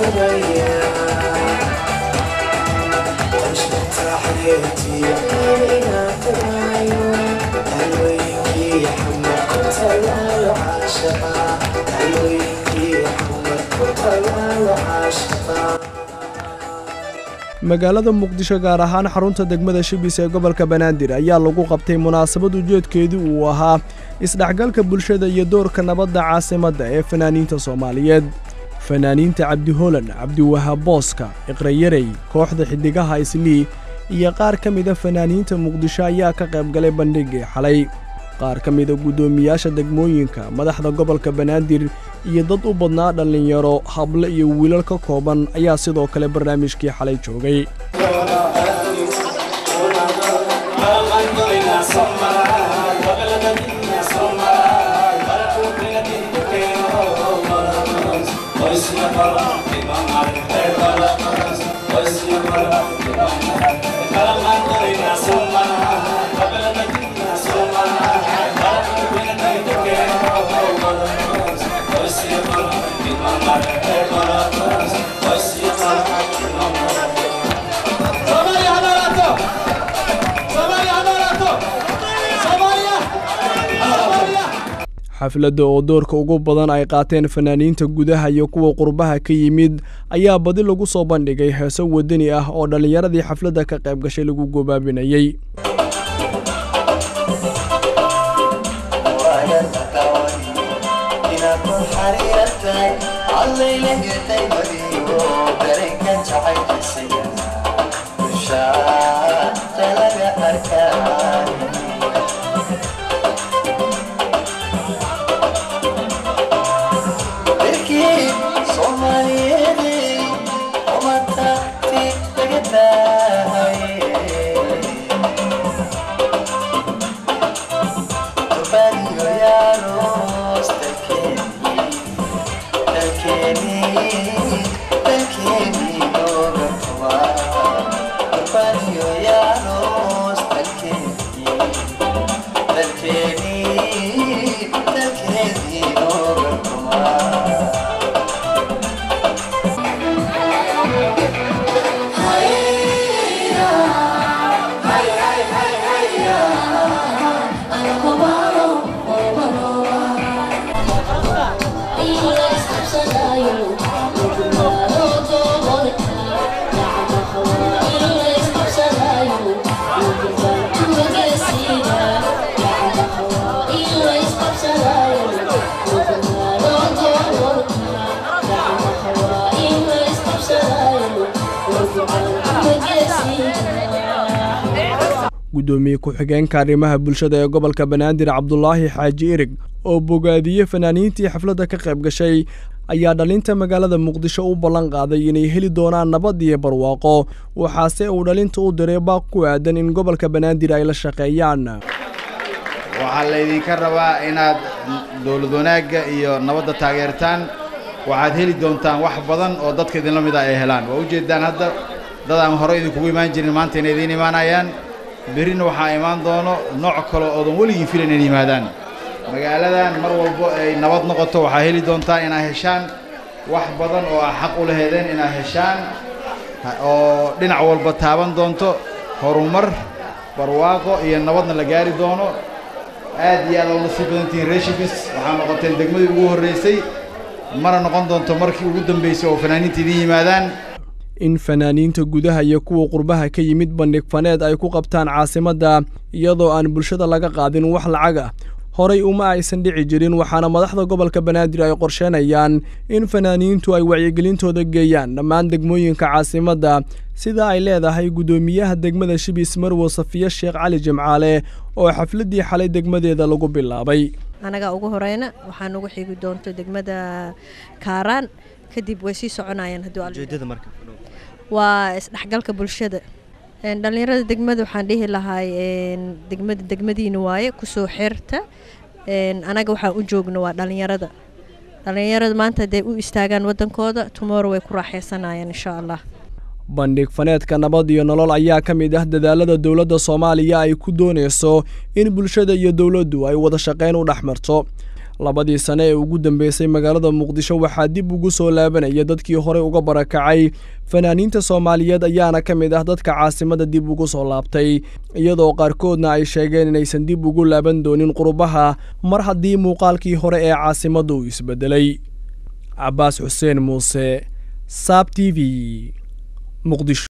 magaalada muqdisho gaar ahaan xarunta degmada shibis ee gobolka banaadir ayaa lagu qabtay munaasabad ujeedkeedii uu ahaa isdhexgalka bulshada iyo doorka nabadda caasimadda ee fanaaniinta soomaaliyeed fanaaniinta cabdi holan cabdiwahaab booska iqrayarey kooxda xiddigaha islii iyo qaar ka mida fanaaniinta muqdisho ayaa ka qayb galay bandhigii xalay qaar ka mida guddoomiyaasha degmooyinka madaxda gobolka banaadir iyo dad u badnaa dhallinyaro hable iyo wiilal ka kooban ayaa sidoo kale barnaamijkii xalay joogay xafladda oo doorka ugu badan ay qaateen fanaaniinta gudaha iyo kuwa qurbaha ka yimid ayaa badi lagu soo bandhigay heeso wadani ah oo dhallinyaradii xafladda ka qayb gashay lagu gobaabinayey guddoomiye ku-xigeenka arrimaha bulshada ee gobolka banaadir cabdulaahi xaaji erig oo bogaadiyey fanaaniintii xafladda ka qayb gashay ayaa dhalinta magaalada muqdisho u ballan qaaday inay heli doonaan nabad iyo barwaaqo waxaase uu dhalinta u diray baaq ku aadan in gobolka banaadir ay la shaqeeyaan waxaa laydinka rabaa inaad dowlad wanaagga iyo nabadda taageertaan waxaad heli doontaan wax badan oo dadka idinla mid ah ay helaan waa ujeeddaan hadda dad aan hore idinkugu imaan jirin maanta inay idiin imaanayaan berrina waxaa imaan doono nooc kale oodan weligiin filan in yimaadaan magaaladan mar walbo ay nabad noqoto waxaa heli doontaa inaad heshaan wax badan oo aa xaq u laheedeen inaad heshaan oo dhinac walba taaban doonto horumar barwaaqo iyo nabadna la gaari doono aad iyo aad oo nasiib badantihiin reshibis waxaa noqoteen degmadii ugu horraysay mana noqon doonto markii ugu dambaysay oo fanaaniinta idiin yimaadaan in fanaaniinta gudaha iyo kuwa qurbaha ka yimid bandhig faneed ay ku qabtaan caasimadda iyadoo aan bulshada laga qaadin wax lacag ah horay uma aysan dhici jirin waxaana madaxda gobolka banaadir ay qorsheenayaan in fanaaniintu ay wacyigelintooda geeyaan dhammaan degmooyinka caasimadda sida ay leedahay guddoomiyaha degmada shibis marwo safiye sheekh cali jimcaale oo xafladdii xalay degmadeeda lagu bilaabay anagaa ugu horeyna waxaan ugu xigi doonto degmada kaaraan kadib way sii soconayaan waa isdhexgalka bulshada dhallinyarada degmada waxaan dhihi lahay degmada degmadiina waaye kusoo xirta anaga waxaan u joogno waa dhallinyarada dhallinyarada maanta hadday u istaagaan wadankooda tumoro way ku raaxaysanayaan insha allah bandhig faneedka nabad iyo nolol ayaa ka mid ah dadaalada dowladda soomaaliya ay ku doonayso in bulshada iyo dowladdu ay wada shaqayn u dhex marto labadii sane ee ugu dambeysay magaalada muqdisho waxaa dib ugu soo laabanaya dadkii horey uga barakacay fanaaniinta soomaaliyeed ayaana ka mid ah dadka caasimada dib ugu soo laabtay iyadoo qaarkoodna ay sheegeen inaysan dib ugu laaban doonin qurbaha mar haddii muuqaalkii hore ee caasimadda uu isbedelay cabaas xuseen muuse saab t v muqdisho